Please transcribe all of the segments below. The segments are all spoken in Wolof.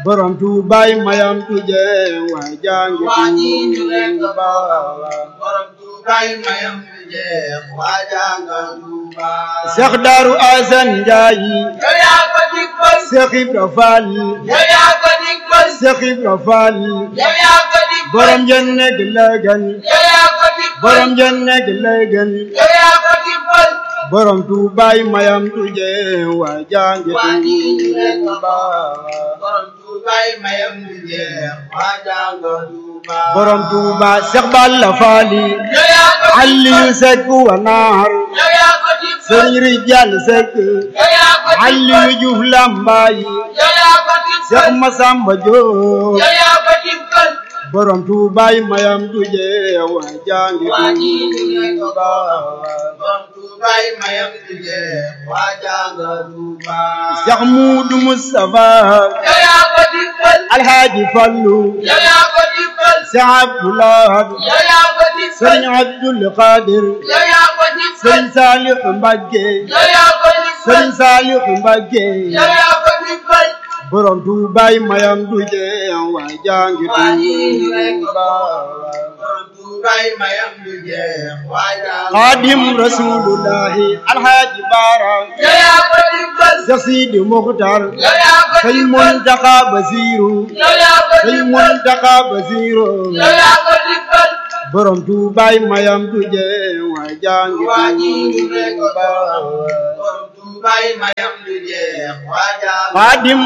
borom tuubaay mayam tuje waa jangi waa ñi ñu leen ko Tuuba borom tuubaay mayam du jeex waa jànga Tuuba Seex Daaru Asan Njaay yow yaa ko digbal Seex Ibra Faal yow yaa ko digbal Seex Ibra Faal yow yaa ko digbal borom jenne gi lëgën yow yaa ko digbal borom jenne gi lëgën yow yaa ko digbal borom tuubaay mayam tuje waa jangi waa ñi ñu leen ko Tuuba borom tuubaay mayam du jeex waa jànga Tuuba borom Tuuba Seex Balla Faali yow yaa ko Aliyu Sekk wa naar yow yaa ko digbal Sëriñ Rijal Sekk yow yaa ko digbal Aliyu Juuf Lambaay yow yaa ko digbal Seex Masamba Jóob yow yaa ko digbal borom tuubaay mayam tuje waa jangi waa ñi ñu leen ko Tuuba borom tuubaay mayam du jeex waa jànga Tuuba Seex Muudu Mustafa yow yaa ko digbal Alhaaji Fallu yow yaa ko digbal Seex Abdulaay yow yaa ko digbal Sëriñ Abdul Qadir yow yaa ko digbal Sëriñ Saalix Mbàkke yow yaa ko digbal Sëriñ Saalix Mbàkke yow yaa ko digbal borom tuubaay mayam tuje waa jangi waa ñi ñu leen ko Tuuba borom tuubaay mayam du jeex waa jànga Xaadim Rasulullahi Alhaaji Baara yow yaa ko digbal Seex Sidi Muxtar yow yaa ko Sëñ digbal Muntaxa Basiiru yow yaa ko Sëñ digbal Muntaxa Basiiru yow yaa ko digbal borom tuubaay mayam tuje waa jangi waa ñi ñu leen ko Tuuba borom tuubaay mayam du jeex waa jànga Xaadim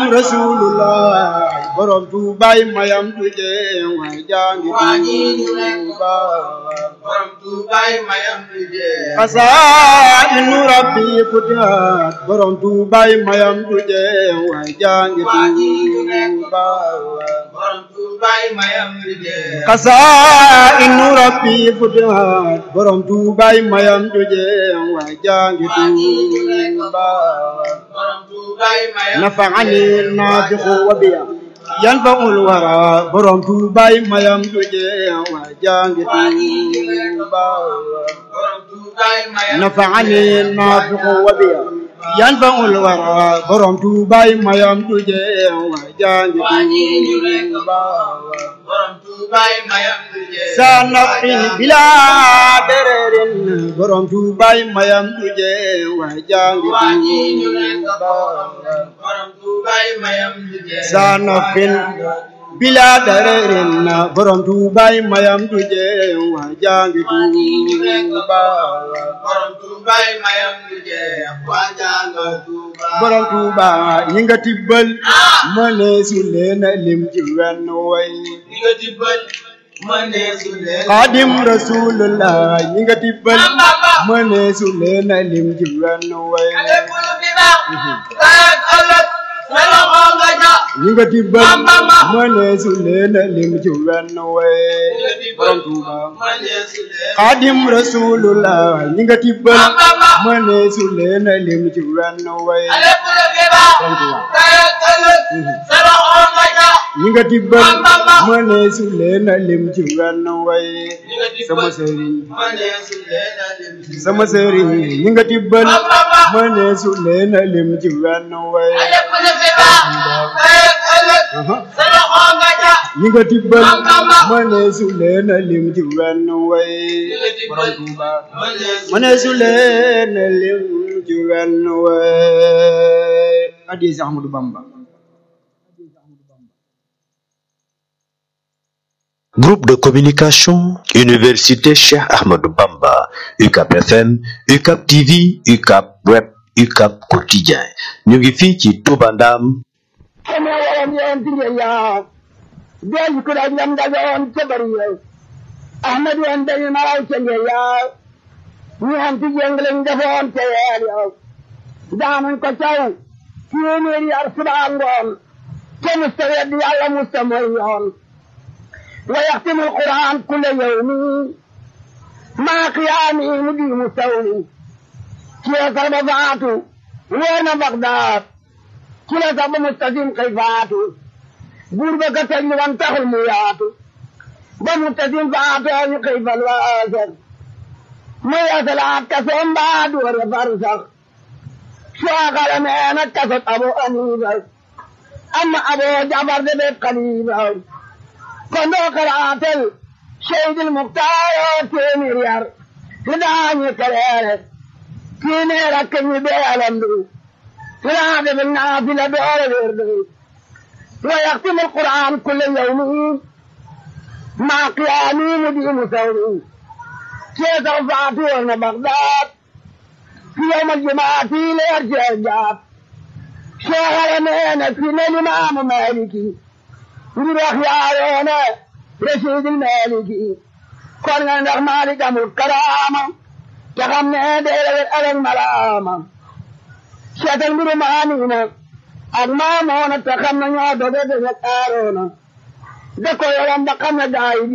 Rasulullah borom tuubaay mayam tuje waa jangi waa ñi ñu leen ko Tuuba borom tuubaay mayam du jeex Xasaa'inu Rabbi futihat borom tuubaay mayam tuje waa jangi waa ñi ñu leen ko Tuuba borom tuubaay mayam du jeex Xasaa'inu Rabbi futihat borom tuubaay mayam tuje waa jangi waa ñi ñu leen ko Tuuba borom tuubaay mayam نفعني النافخ وبيا ينفع الورى برم توباي ما يمتجي وجانج waa ñi ñu leen ko توبا borom tuubaay mayam نفعني النافخ وبيا ينفع الورى برم توباي ما يمتجي وجانج waa ñi ñu leen ko توبا borom tuubaay mayam du jeex سنقي بلا درر برم توباي ما يمتجي وجانج waa ñi ñu leen ko توبا borom tuubaay mayam du jeex sanofin bila darerin borom tuubaay mayam tuje waa jangi waa ñi ñu leen ko tuuba borom tuubaay mayam du jeex waa jànga Tuuba borom tuuba ñi nga tibbal mëne su leen lim ci wenn way ñi nga dibbal mënee su leen xaadim rasulullah ñi nga tibbal mëne su leen lim ci wenn way lépp lu fi baax tey ak ëllëg sa loxo nga ja ñi nga tibbal mëne su leen lim ci wenn way borom tuuba mënee su leen xaadim rasulullah ñi nga tibbal mëne su leen lim ci wenn way lépp lu fi baax tey ak ëllëg sa loxo nga ja ñi nga tibbal mëne su leen lim ci wenn way ñi nga sama dibbal sëriñ mënee su leen a lim sama sëriñ ñi nga tibbal mëne su leen lim ci wenn way lépp lu fi baax tey ak ëllëg sa loxo nga ja ñi nga tibbal mëne su leen lim ci wenn way borom Tuuba mënee su mëne su leen lim ci wenn way addi si Ahmadu Bamba Groupe de communication, Université Cheikh Ahmadou Bamba, UCAP FM, UCAP TV, UCAP Web, UCAP Quotidien. ñu ngi fii ci Touba Ndam. kama wawan yawan tinge ya biyan kuda nyam da yawan tabari ya ahmadu an da ma au tinge ya ni han ti jenglen da fon te ya ya danan ko taw kini ri arsaba angon ke mustawid alla mustamayon wa yahtimu alquran kull yawmi ma qiyami mudi mustawli kiya karbatu wa baghdad kila sabu mustasim kay faatu buur ba ka teg ñu wan taxul mu yaatu ba mustasim faatu ñu kay fal waasar mu yasalaat kaso mbaa duware far sax suwaakala meena kasot abu aniiba أما أبو جعفر ذي قليبا كندو قراتل شهيد المختار تيمير يار لداني كرير تيمير أكني بيالندو فلا بالنافلة دور وردو ويختم القرآن كل يوم مع قيامي مدين ثوري شيخ رفعتي بغداد في يوم الجمعة ليرجع الجاب شيخ رمينا في الإمام مالكي نروح يا رشيد المالكي كنا نروح مالك أمر الكرامة تغمنا دير الألم ملامة شيخ المرمانين أغمامونا تخمنا يوضو دير الأرونا دكو يرم دقمنا دايدي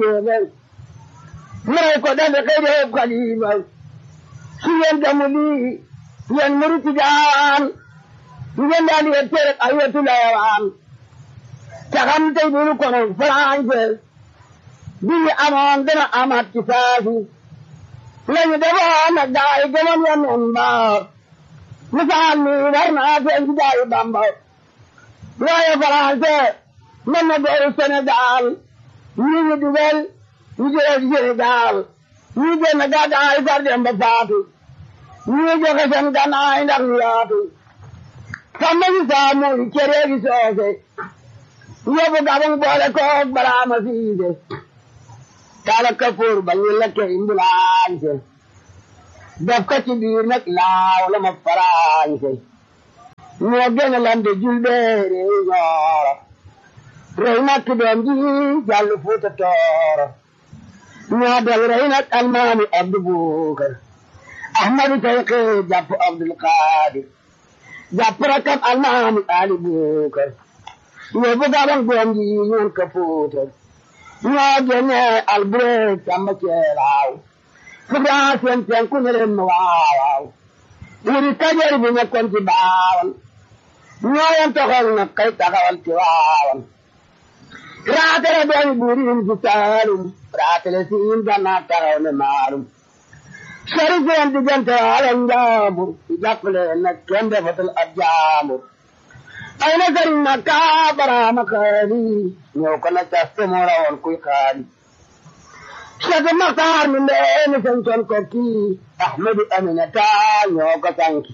مريكو دير خير قليبا siyen damuli yen muruti daan yen dani yer ayatu lawan takam tay bulu kono france bi amon dana amat kisafi lañu daba na daay gëmon yan on ba misal mi war na fe daay bamba waaye france man na dooru sénégal ñi ñu dugal ñu jël sénégal ñi génn gàddaay far dem ba faatu ñii joxe seen gannaay ndax ñu yaatu sàmm si saamu cere gi soose yóbbu gabang boole koog baraama siise kala kapoor ba ñu lekke imbulaañse def ko ci biir nag laaw la ma faraañse ñoo gën a lande julbeere ñooro rey nag doom ji jàll fuuta tooro ñoo del rey nag almaami abdu buukar ahmadu tayqi jàpp abdul qadir jàpp rakam almaami ali buukar yóbbu gabang doom ji ñoon ka fuutar ñoo génne albureeg samba ceelaaw fugaa seen penku ne leen ma waawaaw wuri kajar bi nekkoon ci baawan ñoo yen toxal na kay taxawal ci waawan raatale doomi buuriin ci saalum raatale siin gannaa taxaw ne maalum sori seen diggante ala njaambur jàppale nag kenn defatul ab jaambur ay na sëriñ na kaa baraama xaali ñëw ko na caste moo rawoon kuy xaali Cheikh Maxtaar mi ndeeni sancoon ko kii Ahmadu Aminata ñoo ko sanki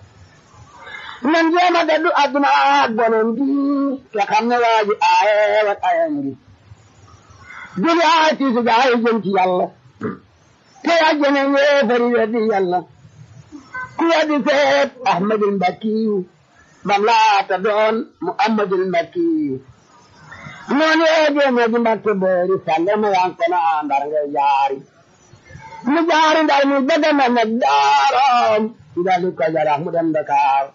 nan jéema daddu adduna ak bonon gi te xam ne waa ji aaye wat ayam gi juli aay tiisu gaay jëm ci yàlla te àjjana yéefari weddi yàlla ku weddi seet Ahmadul Mbakkiyu bam laata doon Muhammadul Mbakkiyu noonu yee jéema ji Mbakke boori sàlle ma yan kono ndar ngay jaari mu jaari ndar mu bëgg na nag daaram ndali ko jarax mu dem Dakar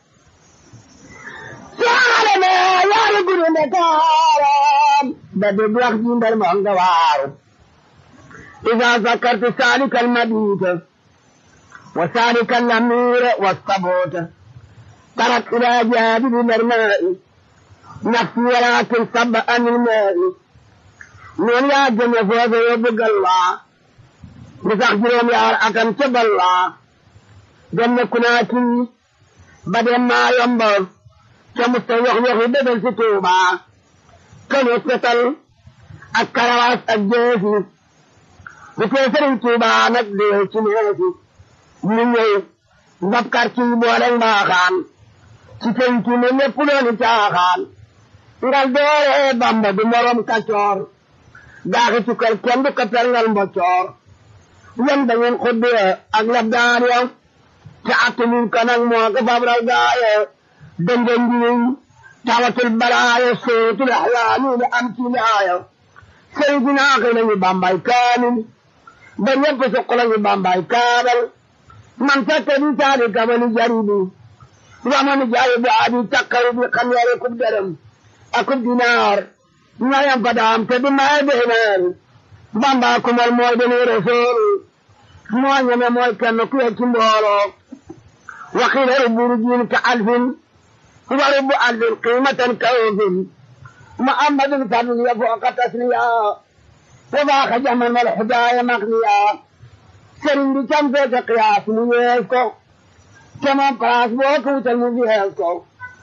saale me yaari guru Dakaram ba dégg wax ji ndar moo nga waaru إذا ذكرت سالك المبيت وسالك الأمير والصبوت ترك إلى جانب الماء نفسي ولكن صب عن الماء من يا جنة فوز يبقى الله بسخجرهم يا أكم تب الله جنة كناتي بدل ما ينبغ كمستوح يخي بدل ستوبة كان يتقتل الكرواس الجيسي bu fee sëriñ Tuuba nag dee ci neefi ñu ñëw ndab quartier yi boole mbaaxaan ci penc mi lépp loolu caaxaan ngal doore Bamba du morom kacoor daaxi cukkal kenn du ko pelngal mboccoor yem da ngeen xuddee ak lab daan ya te attanuñ ko nag moo ko fabral gaaye dënga njiwiñ tawatul balaaye sootul axlaani da am ci laaya sëriñ bi naa xëy nañu Bambay kaamil ba ñëpp suq lañu bambay kaabal man fekk di taali kamani jaribi ramani jaribi adi takkaru bi xam yare kub dërëm akub dinaar ñayam fa daam te di maye beeneer bamba kumal mooy deni rasul moo ñeme mooy kenn ku ye ci mbooloo waxila ruburu jiin ka alfin wa rubu alfin qimatan kawfin muhammadun fadl ya fooqa tasniya وباخ جمن الحدايا مغنيا سرين دي كم في قياس ميزكو كما براس بوكو تلمو بيهلكو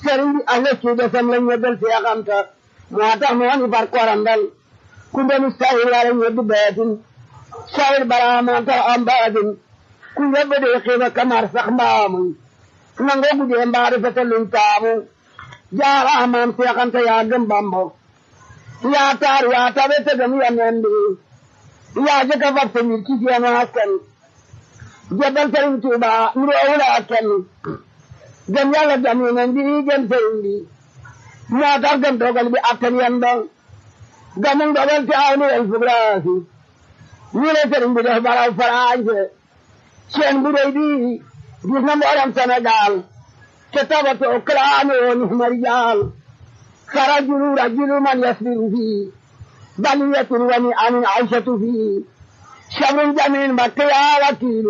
sëriñ bi ak lekki desam lañ ñebbal seexanta moo tax moo ni far korandal ku ndenu sayir wala ñebbi beetin sayir bara moo tax am baatin ku yebbe de xiiba kamar sax mbaamuy nangoo gudee mbaari fete luñ taamu jaara maam seexanta yaa gëm bambo yaa taar yaa tabe tegam yanen bi yaa jëkka fab sa mbir ci seen askan jebal sëriñ Tuuba nuroowula ak kenn gëm yàlla gëm yeneen bi gëm sëriñ bi moo tax gëm dogal bi attan yan ba gëmum dogal te aw ni el fugraasi ñu ne sëriñ bi def baraw farañse seen bu rëy bi gis na mboolem Sénégal te tabatoo kalaame woon marijaal فرجل رجل من يصبر فيه بلية ونعم عيشة فيه شر جميل مكة يا وكيل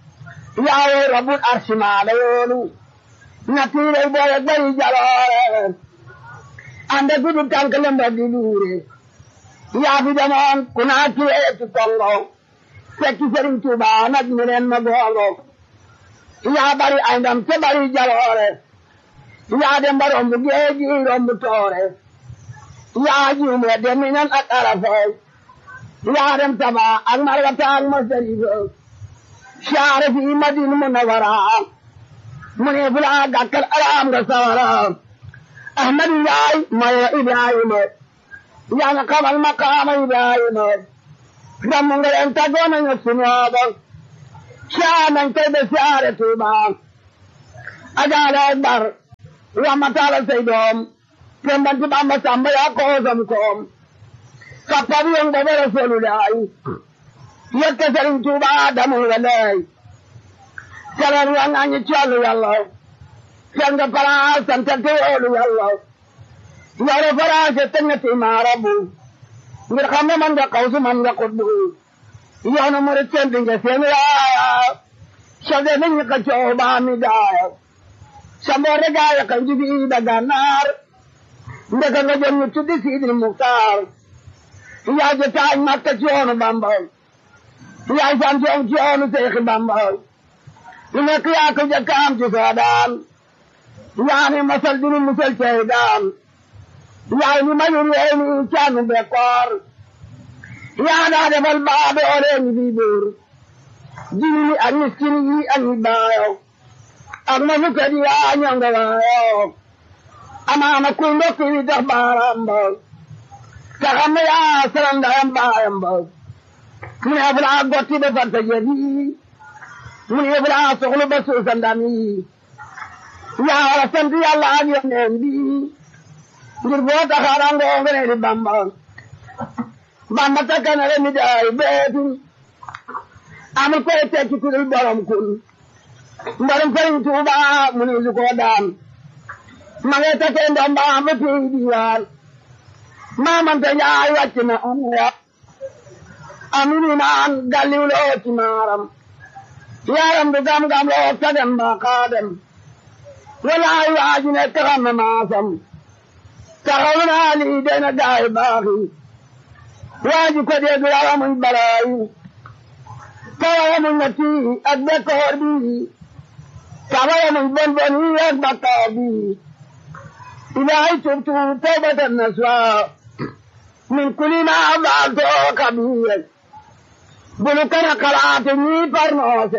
يا رب العرش ما ليول نتيل البوية جري جلال عندك كل كان كلام بدلوري يا في زمان كنا كي تكونغو سكي سرين توبا نجمرين مغولو يا بري عندم تبري جلال yaa dem ba romb géej gi romb toore yaa juume dem minan ak arafay yaa dem taba ak margata ak masarifa saare fi madin munawara mu ne fu laa gàkkal araam nga sawara ahmad yaay maya ibrahima yaa nga xamal maqaama ibrahima damu nga leen taggoon nañu sunooba saa nañ koy de saare tuuba ajaale akbar ramatala say doom tembanti bamba samba ya koosam koom kappabi yon gobe rasulullahi yekka sëriñ tuuba adamu walay salar wa ngañi collu yàlla sel nga palaas santante yoolu yàlla yore faraase teñati maarabu ngir xam ne man nga kawsu man nga kuddu yoonu murit sendi nga seen yaaya sode ni ñi ka coow baa mi gaaya samboore gaaya kan jibi da gannaar ndeka nga jëm ñu tuddi siidil muktaar yaa je taañ makka ci yoonu bamba yaay sant yoon ci yoonu seexi bamba lu nekk yaa ko jëkk am ci soodaan yaa ni masal dinu musal cey daan yaay ni mayur yee ni caanu bekkoor yaa daa defal baa doole ni bii buur jini ni ak miskini yi ak ñi baayo ak na nu kadi yaa ñonga waayo amaana kuy ndokk yi tax baaraam ba te xam ne yaa salam ndayam baayam ba mu ne fu laa gotti ba farta jëbi mu ne fu laa soxlu ba suusa ndam yi yaa war a sant yàlla ak yoneen bi ngir boo taxaara ngoo ngene di bamba bamba takkanare mi daay beetu amul koy tekki ku dul borom kun mbarum sëriñ tuuba mu ne su koo daan ma ngay takkee ndomba ba tey diwaan maamante njaay wàcc na amuwa aminu naan galliw loo ci maaram yaram du gam-gam loo sagam ba xaadam walaay waaju ne taxam na maasam taxaw naa lii dena gaay baaxi waaju ko dee du rawa muñ balaayu tawawa muñ na tii ak bekkoor bi tawawa muñ bon bon yi ak bakkaar bi ilaahay tubtu tawbatan nasuha min kulli ma faaltu kabiir bulu kana kalaate ñii parnoose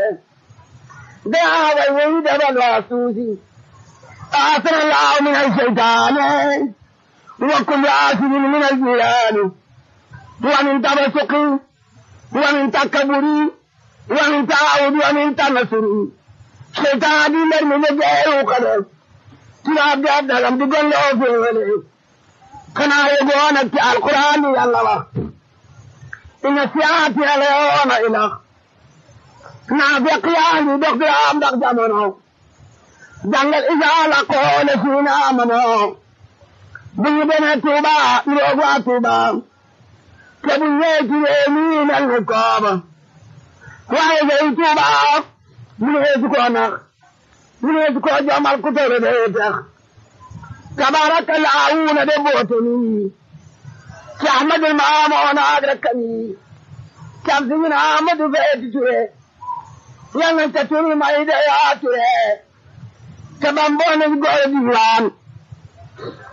gaa way woyi dabal waasuusi aasana laahu min alsheytaane wa kulli aasibin min aljilaani wa min tabasuqi wa min takkaburi wa min taawudi wa min tanasuri sheytaan di mer mi ne geeru kade tubaab di addagam di golloo féewale xanaa yegoo nag ci alquran yi yàlla wax ina siyaati aleyoona ilax naafiq yaa ngi dox di am ndax jamono jàngal isaa la qoole siina amano bu ñu demee Tuuba iroog waa Tuuba te bu ñëwee ci réew mi mel ni kooba waaye day Tuuba mu ne su ko nax mu ne su ko jomal ku tere day tax tabarakallahu na de bootoni ci ahmadul maamoona ak rakkami cam sigin ahmadu feeti ture yal nañ ta turi may de yaa ture te bamboone goor diiwaan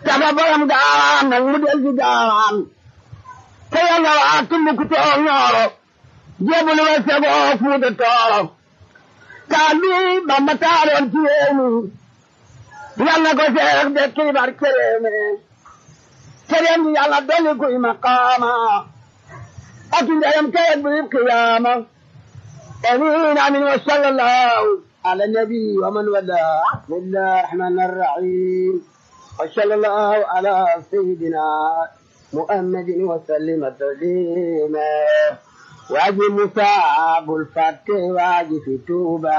dafa borom gaawaan nag mu del ci gaawaan te yàlla waa tumbuku too ñooro jébbalu wa segoo fuuta tooro taal bi bamba taaloon ci réew mi yàlla ko seex de kiibar cëréew mi cëréem bi yàlla dolli kuy maqaama ak ndeyam kayet bu yib qiyaama amin amin wa sallallahu على النبي ومن والاه بسم الله الرحمن الرحيم وصلى الله على سيدنا محمد وسلم تسليما واجي مصاب الفتح واجي في توبة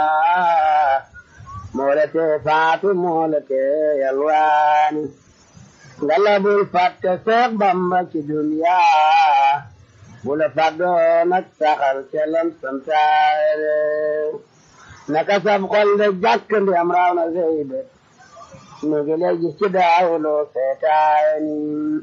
مولتي فاتو مولتي يلواني قلب الفتح سيق بمبا في دنيا بولا فدونك سخر كلام سمسار naka sab xol de jàkk ndi am raaw na seyde mi ngi lay gis ci daawuloo seetaani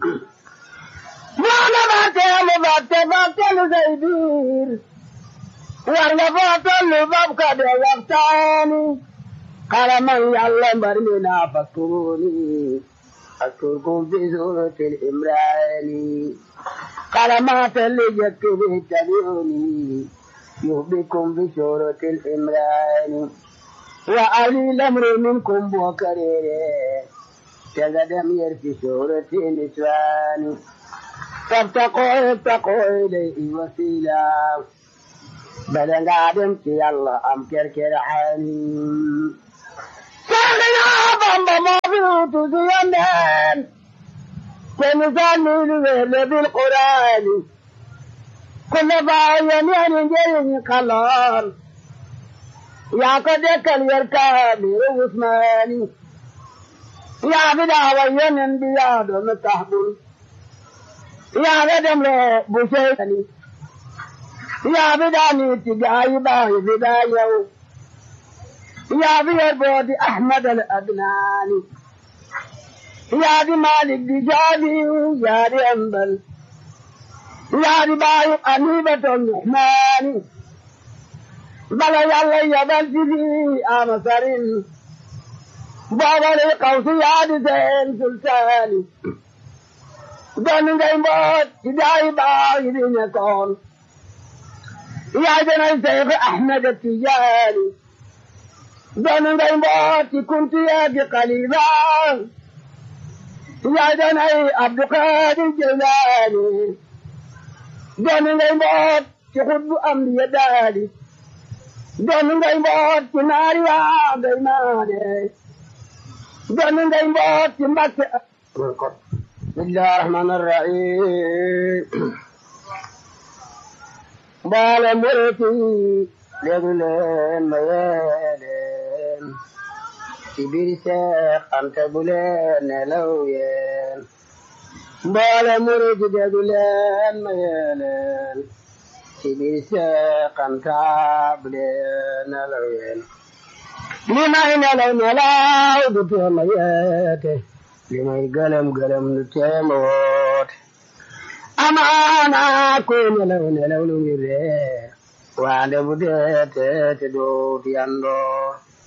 moo na batte mu batte batte lu say biir war nga foo tollu bab ka de waxtaani xala man yàlla mbar mi naa fakkuruni askurkum fi suratil imrani xala maa telli jëkk bi tabiuni يهبكم بشورة الإمران وعلي الأمر منكم بوكرير كقدم يرفي شورة النسوان فابتقوا ابتقوا إليه وسيلا بدن قادم في الله أم كركر عين ساقنا بامبا ما بيوتو زيانين كنسان نيلي بالقرآن كل باين ينجي قلال يا قد كل يركب عثماني يا بدا وين بياد متحبل يا بدم له بوشيني يا بدا نيتي جاي باي بدا يو يا بير بودي احمد الادناني يا دي مالك دي جابي يا دي انبل yaari baayu anibaton nuhmaani bala yàlla yabal ci fi ama sarin boobale kawsi yaadi seen sultaani doon ngay mboot ci daayi baayu di nekkoon yaay danay seyxi ahmed tijaani doon ngay mboot ci kunti yaagi xalifa yaay danay abdulqaadir jeylaani doon ngay mboot ci xutbu am di ya daali doon ngay mboot ci naari waa ngay maane doon ngay mboot ci mbakke bismillahi rahmani rahim mboole muriti déglu leen ma yee leen ci biir seex ante bu leen nelaw yeen mboole muriti déglu leen ma yee leen ci biir seex ante bu leen nelaw yeen li may nelaw nelaw du teema yeete li may gëlëm gëlëm du teema woote amaana ko nelaw nelaw lu ngi ree waande bu dee te doot yandoo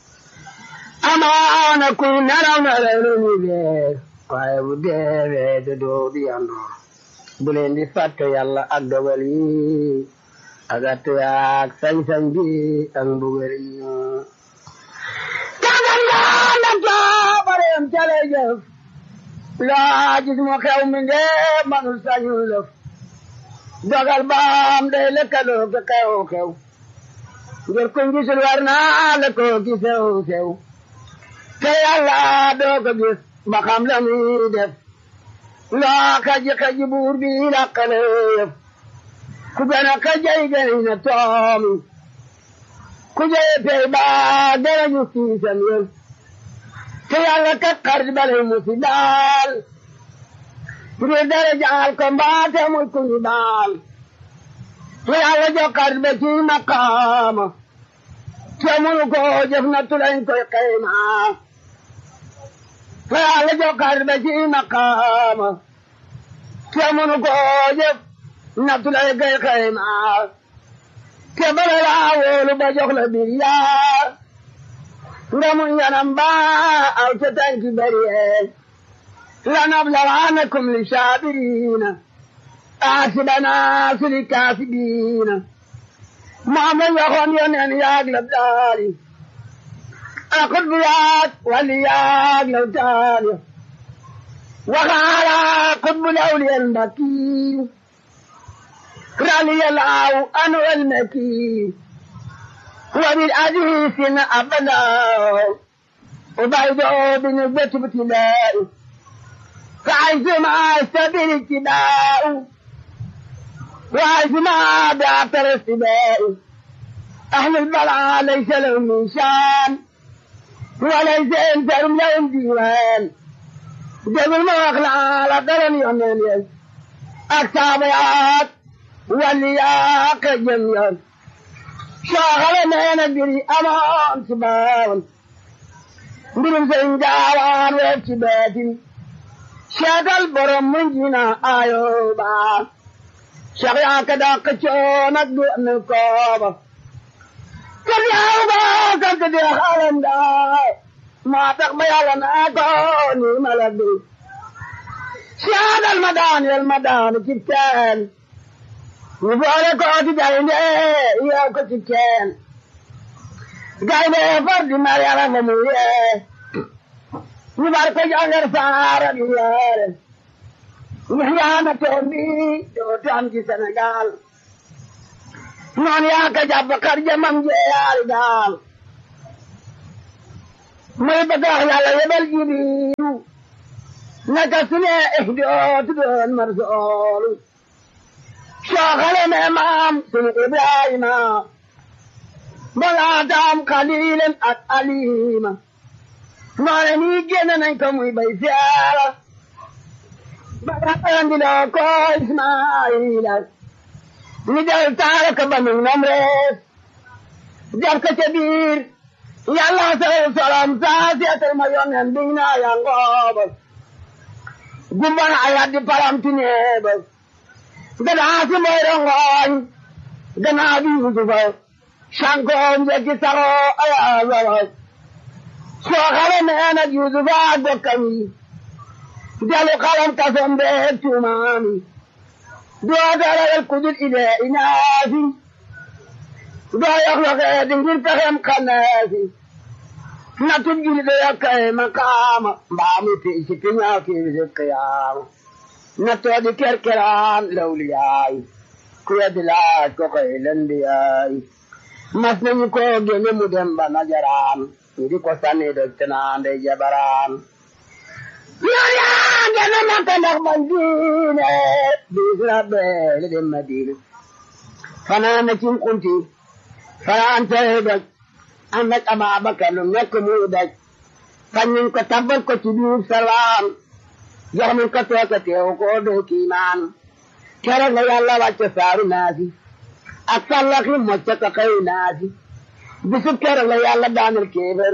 amaana ku nelaw nelaw lu ngi ree waaye bu dee te doot yandoo bu leen di fàtte yàlla ak dogal yi ak attu yaak sañ-sañ bi ak mbugal yi kagal naa na toobareem cale jëf laa gis mu xew mi ngee manul sañul lëf dogal baam day lëkkaloo ka xew xew ngir kuñ gisul war naa la ko ki sew sew te yàlla doo ko gis ba xam la muy def loo kaji kaji buur bi làqale yëf ku gën a kajay gën na toomi ku jëye pey baa gën a ñu kiisam yëf te yàlla kat xarit bale mu si daal pour dara jaal ko mbaate muy ku ñu daal te yàlla jox xarit ba ci maqaama te munu ko jëf na tulañ koy xayma te yàlla jox xarit ba ci maqaama te munu ko jëf na tulañ koy xayma te bala laa wóolu ba jox la bir yaa nga mun yanam ba aw ca tànki bari yee لنبلغنكم للشابرين أحسبنا للكافرين ما من يخون ينين يغلب داري أقل بيات وليات لو تاري وقال قطب الأولياء المكي رالي الله أنا المكي وبالحديث أبدا وبعده بنسبة ابتلاء فعزم سبيل اتباع وعزم بعثر السباء أهل البلاء ليس لهم من شان وليس انتهم لهم ديوان جبل ما أخلع على قرن يمين التابعات واللياق جميعا شاغل ما ندري أمان سباون mbirum sëñ gaawaan weef ci beetin seetal borom mun jina ayo ba Cheikh yaa ka daa xëccoo nag du am kooba kër yaaw ba kër ka dee xaalam daa maa tax ba yàlla naa ko ni ma la du seetal ma daan yel ma daan ci teen ñu boole ko ci gaynde yeew ko ci teen gaynde far di mar yàlla fa mu yee ñu bar ko jàngal saara di yeere ñu yaana toon bi dootu am ci Sénégal noon yaa ka jàpp xar jamam jeeyaari daal muy bëgg wax yàlla yebal jibiru naka su ne eh dootu doon mar soolu soo xale me maam sunu Ibrahima balaataam xaliilen ak alima noone nii génn nañ ko muy bay siyaara bagaandiloo ko Ismaayila ni del taara ka ba nun nam rees def ko ca biir yàlla sal salam saa seetal ma yonen biñ naa yangooba gumbana a yaddi palamtineeba gadaa si moy rongooñ ganaa bi Yusufa sankoon jekki saxoo ayaasara soo xale nee nag Yusufa ak bokkam yi jalu xalam kasom beeg tuumaami doo darayal kudul idee inaasi doo yox yoxee di ngir pexem xaneesi na tub juli de yokkee makaama mbaamu pii si piñaa kii si qiyaama na toodi kerkeraan lawliyaay ku weddi laaj ko koy lendiyaay mas nañu ko génne mu dem ba najaraan ñu di ko sànni doj te naan day jabaraan yoon yaa génne makka ndax man diine biis rabbe li dem madina fanaan na cim kunti fanaan tey doj ànd ak Ababakar lu nekk muy daj fañ nañ ko tabbal ko ci biir salaam jox nañ ko tooke teew ko doo kiimaan keroog la yàlla wàcce saaru naasi ak sallaxi mocca ko xëy naasi bisub keroog la yàlla daanal kéefër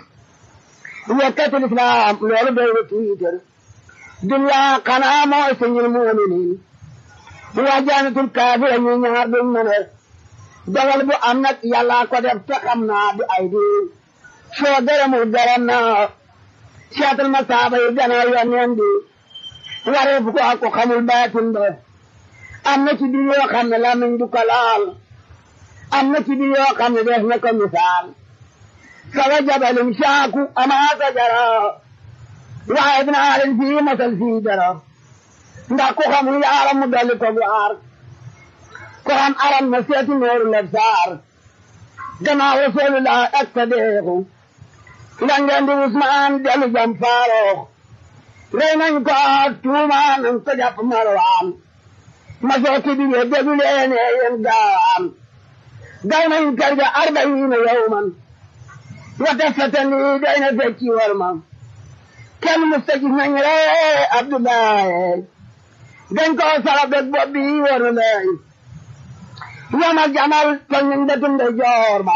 yekkatul islaam loolu doy na tiitar dunya xanaa mooy sañul muuminiin waa jaanatul kaafira ñu ñaar duñ mën a dogal bu am nag yàlla ko def te xam naa du ay di soo gërëmul gërëm naa seetal ma saaba yi gannaaw yoneen bi waree fu ko ak ko xamul baatin ba am na ci biir yoo xam ne lamiñ du ko laal am na ci biir yoo xam ne def na ko misaal sawa jabalum saaku amaa sajara waaye dinaa leen fii masal fii dara ndax ku xamul yaaram mu dolli ko bu aar ko xam aram na seeti nooru leb saar gannaaw rasulullah ak sadeexu la ngeen di Usmaan dellu jam faaroox rey nañ ko tuuma nañ ko jàpp marwaan ma sooti bi ye déglu leen yéen gaawaan gay nañ kër ga arbayiina yawman wata fatan lii day na fecci war ma kenn musta gis nañ ree Abdoulaye dañ ko sara beg bopp bi war na lay yamal jamal toj nañ bëtum de joor ba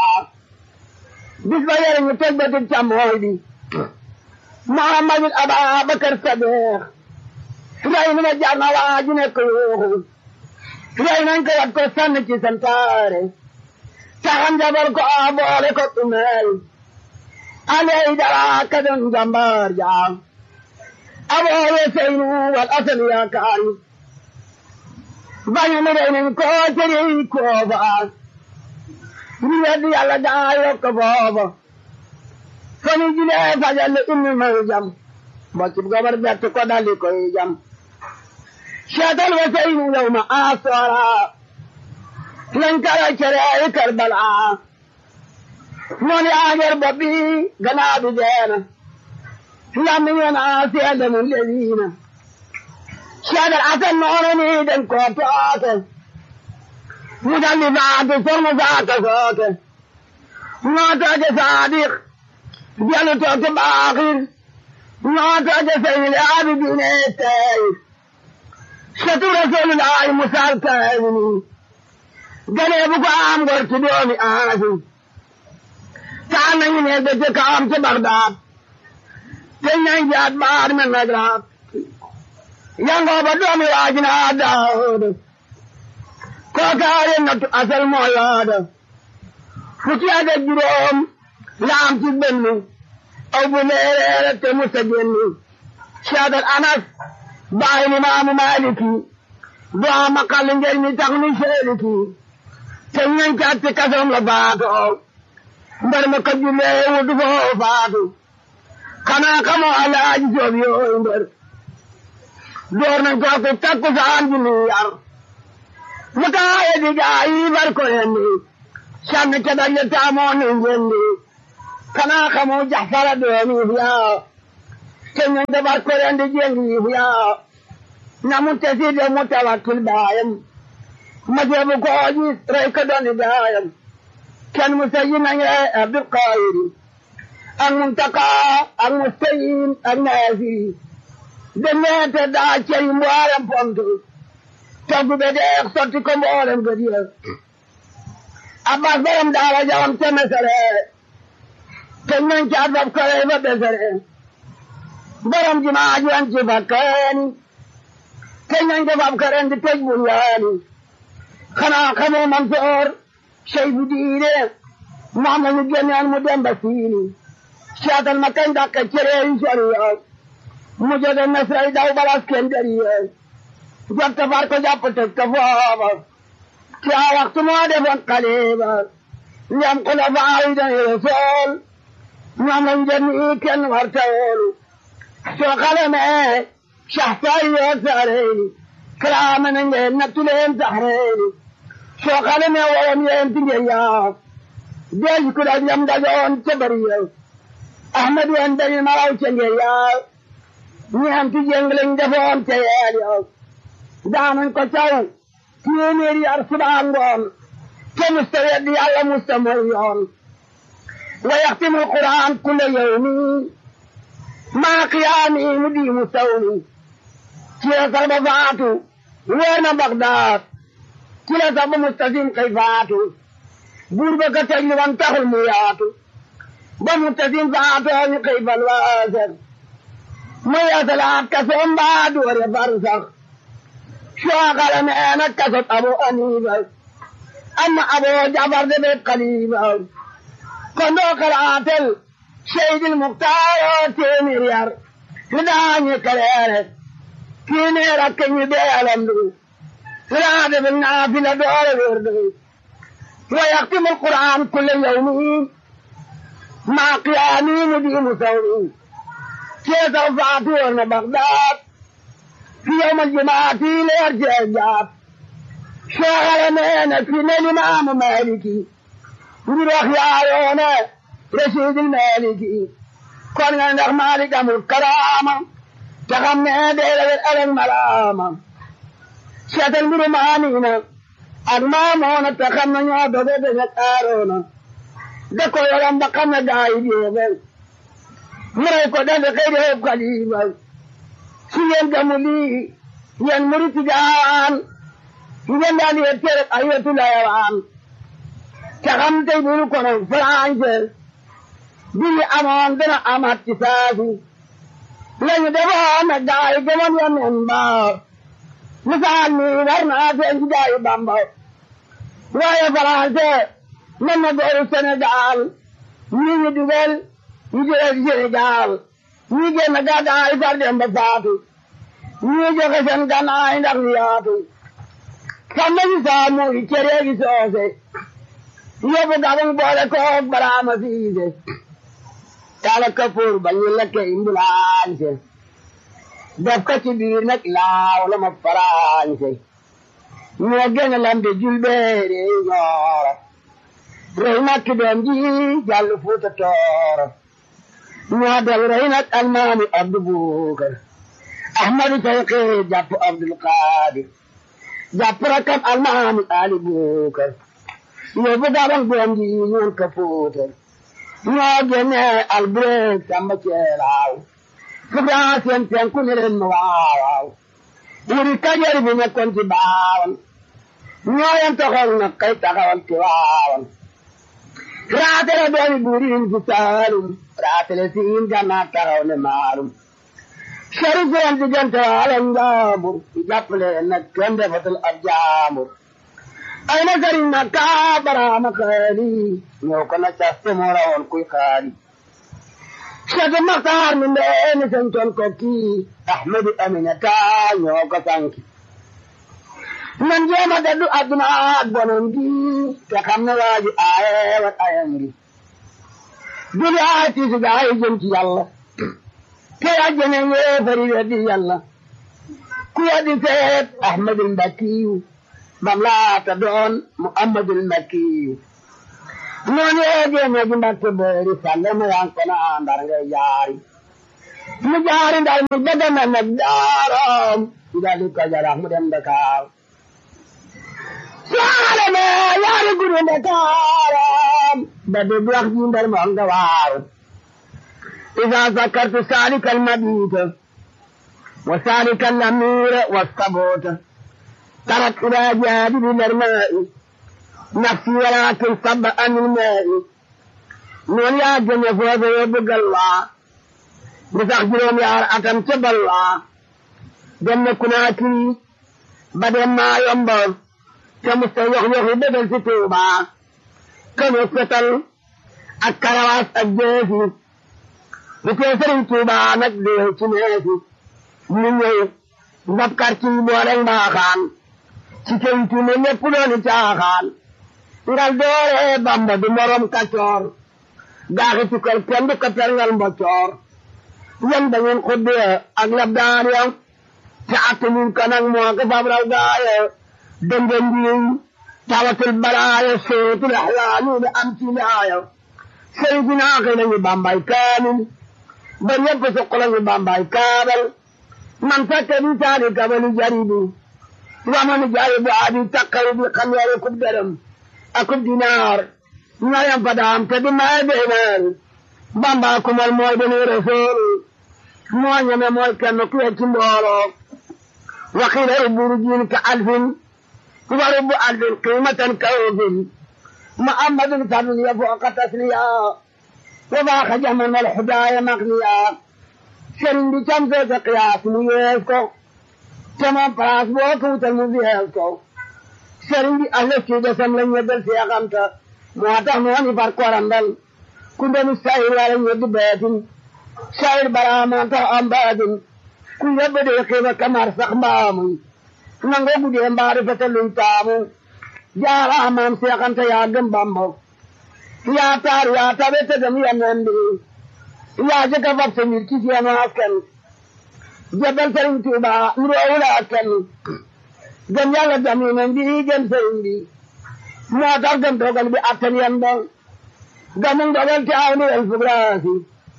bis ba yore ñu toj bëtum càmmooy bi Muhammadul Ababakar Sadiq rey na jar na waa ji nekk yuuxu rey nañ ko wat ko sànni ci santaare taxam jabar ko a boole ko tumeel aley dara ka doon jàmbaar jaam aboo seynu wal asan yaakaari bañu mu rey nañ ko tëri kooba ñu weddi yàlla gaa yokk booba fani julee fajal inni may jam boccib gobar bett ko daldi koy jam seetal wa seynu yow ma asoora lañ kara cere ay karbala noonu yaager bopp bi gannaaw bi deena lammi ñoona seede mu lewiina seedal asan noonu ni den ko tooke mu daldi faatu sormu saaka sooke ñoo tooke saadiq jalu tooke baaxir ñoo tooke seyile abidine tey setu rasulullahi musal kayni gane bu ko am gor ci doomi aasi taan nañu ne da ca kawam ca Bagdaad te nañ jaat baar men nagraat yangoo ba doomi waajina Daawud kookaare nattu asal moo yaada fukki ak ak juróom laam ci benn aw bu leereere te musa génn Seydal Anas baay ni maamu Maaliki doo maqal ngeen mi tax ni seeliki te ñañ caat ci kasoom la baatoo mbar ma ko jullee wutu foo faatu xanaa xamoo alaaji joob yooyu mbër door nañ ko ko takku saan ji ni yar mu kaaye di gaa yi bar ko yendi sànni ca daje taamoo ni njendi xanaa xamoo jaxfara doomi yaa te ñu de bar ko yendi jengi yaa na mu tesi de mu tawakkil baayam ma jeebu ko gis rey ko doni baayam kenn mu sayi nañ rey Abdul Qadir ak Muntaka ak Mustayin ak Naasiri demeete daa cey mboolem pont togg be deex sotti ko mboolem gëdiya Abbas borom daara jawam te mesere te nañ ca fab kare ba besere borom jumaa ji an ci fakkaani te nañ ko fab karen di tëj bunyaani xanaa xamoo Mansoor sey bu diine moom la ñu génneen mu dem ba siini seetal ma kañ dàkka cere yi sori yow mu jóge Misra daw balas kenn dari yow jot ta far ko jàpp tëj ko foofa ci a waxtu moo defoon xaliba ñam ko la faayi dañu Rasuul ñoom lañ jënd kenn war ta woolu soo xale mee saxtaay yoo saareeni kalaama na ngeen nattu leen saxreeni soo xale mee woon yeen ti ngeen yaa deej ku da ñam dajoon ca bari yow ahmad wen dañu maraw ca ngeen yaa ñeem ti jëng lañ defoon ca yeel yow daanañ ko caw téeméeri yar subaa ngoon te musta weddi yàlla musta mooy yoon wa yaxtimu alquran kulla yawmi maa qiyaami mu di mu sawmi ci la sax ba faatu weer na Bagdaad ci la sax ba mustasim kay faatu buur ba ka tëj li wan taxul mu yaatu ba mustasim faatu ñu kay fal waaser mu yeesalaat kasoom baa doore far sax soo xale nee na kasot abu anifa amma abu jafar de be xalifa kon doo xalaatel seydil muxtaaro téeméer yar li daañu kaleere kii nee rakk ñi beelam du li daa defe naafila doore wér du wa yaxtimu alquran kulle yawmi maa qiyaami mu di mu sawmi keesaw faatu woon na Bagdaad fi yawm aljumaati leer jee jaat sooxale nee na fi ne limaamu Maaliki ngir wax yaayoone rasiidil Maaliki kon nga ndax Maalik amul karaama te xam ne dee la wet alal malaama seetal mbiru maaniina ak maamoona te xam ne ñoo doge dañu aaroona da ko yoram ba xam ne gaa yi jeexal mu rey ko dende xëy de xeeb xalifa si ngeen gamu lii yéen murit jaan ngeen daal yee tere ay wetu layawaan te xam tey bu ñu kono français bi ñu amoon dana amaat ci saasi lañu defoon nag gaa yi gëmoon ya men ba misaal mi war naa feeñ ci gaa yi Bamba waaye français mën na dooru Sénégal ñi ñu dugal ñu jóge ci Sénégal ñii génn gàddaay far dem ba faatu ñii joxe seen gannaay ndax ñu yaatu sàmm si saamu yi cere gi soose yóbbu gabang boole koog baraama siise taala kapoor ba ñu lekke imbulaañse def ko ci biir nag laaw la ma faraañse ñoo gën a lambe julbeere ñooro rey nag ki doom ji jàll fuuta tooro ñoo del rey nag almaami abdu buukar ahmadu tayqi jàpp abdul qaadir jàpp rakam almaami ali buukar yóbbu gabang doom ji ñoon ka fuutar ñoo génne albureeg samba ceelaaw fukraa seen penku ne leen ma waawaaw wuri kajar bi nekkoon ci baawan ñoo yen taxawal na kay taxawal ci waawan raatale doomi buuriin fi saalum raatale siin gannaa taxaw ne maalum sari seen diggante waala njaambur jàppale nag kenn defatul ab jaambur ay na sëriñ na kaa baraama xaali ñëw ko na caste moo rawoon kuy xaali Cheikh Maxtaar mi ndeeni santoon ko kii Ahmadu Aminata ñoo ko sanki nan jéema daddu adduna ak bonon gi te xam ne waaji aaye wat ayam gi duli aay tiisi gaa yi jëm ci yàlla te ajjene yéefari weddi yàlla ku weddi seet Ahmadul Mbakiyu bam laata doon Muhammadul Mbakiyu noonu yeegee ne ji mbakke boori falle ma yan kono andar ngay jaari mu jaari ndar mu daga na nag daaram ndali ko jara mu dem Dakar saale me yaari guru Dakaram ba de wax ji ndar mo nga waaru إذا ذكرت سالك المبيت وسالك الأمير والصبوت ترك إلى جانب الماء نفسي ولكن صب عن الماء من يا جنة فوز يبقى الله بتخجلهم يا أكم تب الله جنة كناكي بدل ما ينبغ كمستويخ يخي بدل ستوبا كمستل الكرواس الجيسي بتسرين توبا نقدر تنهي من يوم نبكر تي بورن باخان ci kaytu ne ñëpp dooni caaxaan ngal doore bamba du morom kacoor gaaxi tukkal kenn du ko perngal mboccoor yan da ngeen xuddee ak lab daan ya te attanuñ ko nag moo ko fab raw gaaye dënga ndiiñ tawatul balaaye sootul axlaanu da am ci laaya sëriñ si naaxi nañu bambay kaamil ba ñëpp suq lañu bambay kaabal man fekke di saani kabali jaribi ومن جايب عادي تقر بقمير كب درم أكب دينار نايم فدام تدما دينار بامبا كمال موي بني رسول موي نمي موي كان كوي تمبولو وقيل البرجين كألف ورب ألف قيمة كوف محمد صلى يفوق تسليا وضاق جمن الحدايا مغنيا سرين بشمسة قياس ميسكو sama place boo ko wutal mu fiyeel ko sëriñ bi ahla ci desam lañ ñeddal si yaxamta moo tax mu wani far korandal ku ndenu sayir wala ñeddi beetin sayir baraama tax am baatin ku yebbe de xiiba kamar sax mbaamuy nango gudee mbaari fete luñ taamu jaaraamaam seexanta yaa gëm bambo yaa taar yaa tabe te dem yenen bi yaa jëkka fab sa mbir ci seenu askan jabal sëriñ Tuuba nuroowul ak kenn gëm yàlla gëm yeneen bi gëm sëriñ bi moo tax gëm dogal bi attan yan bon gëmu dogal te aw ni el fugraasi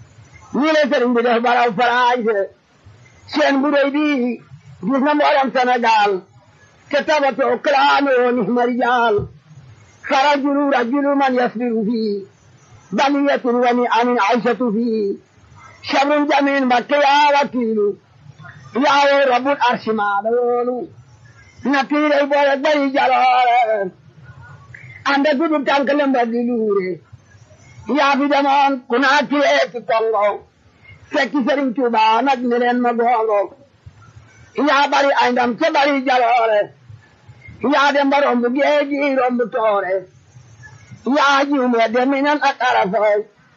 ñi le sëriñ bi def baraw faraanse seen bu rëy bi gis na mboolem Sénégal te tabatoo kalaanoo ni marijaal farajulu rajulu man yasbiru fii baliyatun wa ni amin aysatu fii shabrun jamin mbakke yaa wakiilu yaawo rabbul arshi maala yoonu natiiray boole bari jaloore anda gudu tànk lemba di luure yaa fi demoon ku naa tiree ci kongo fekki sëriñ Tuuba nag ne leen ma gongo yaa bari ay ndam ca bari jaloore yaa dem ba romb géeji romb toore yaa jiw me deminan ak arafooy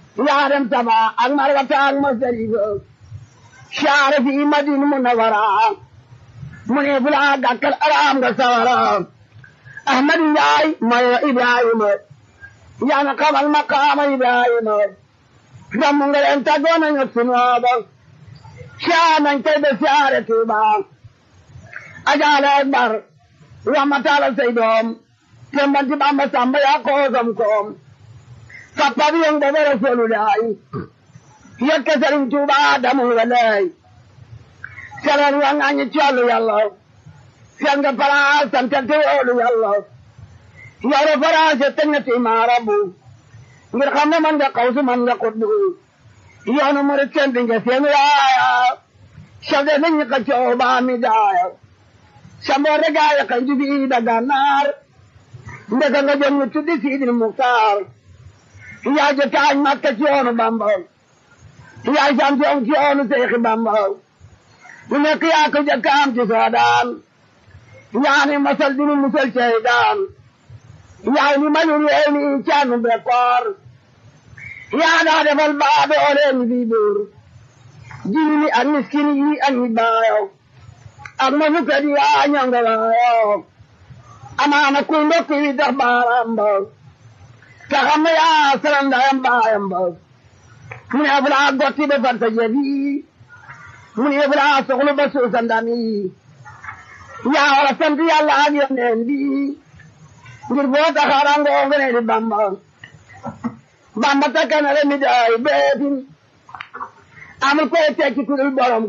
yaa dem taba ak marwata ak masarifa saare fi madina munawara mu ne fula gàkkal araam nga sawara ahmadu njaay mayo ibrahima yaa na xamal maqaama ibrahima rammu nga leen tàggoo nañu sunooba saa nañ tey ba saare tuuba ajaale akbar ramataala say doom tembanti bamba samba yaa koosam koom sappa bi yong bebe rasulullahi yekke sëriñ tuuba damul nga lay sereer wa ŋañi collu yàlla sen nga palaas santante woolu yàlla yore faraase teñati maarabu ngir xam ne man nga xawsu man nga kuddu yoonu murit seen dinga seen yaaya sade nañu ka cooba mi daaya samboore gaaya kan jubi daga naar ndeka nga jëm ñu tuddi siidil muktaar yaay ja taañ makka ci yoonu bamba yaay champion ci yoonu seexi bamba lu nekk yaa ko jëkkaam ci soodaan yaani masal dinu musal ceydaan yaay ni malul yeeni caanu bekkoor yaa daa defal baadoole ni fii buur jiini ak miskini yi ak ñi baayo ak ma fukkat yaa ñongalaayo amaana kuy ndokk yi tax baaraam ba te xam ne yaa sarandayam baayam ba mu ne fulaa gotti be farta jebi mu ne fulaa soxlu ba suusandami yaa wara sant yàlla ak yoneen bi ngir boo taxaarangoo ngene di bamba bamba takkanale mi daay beetin amul koy tekki kudul borom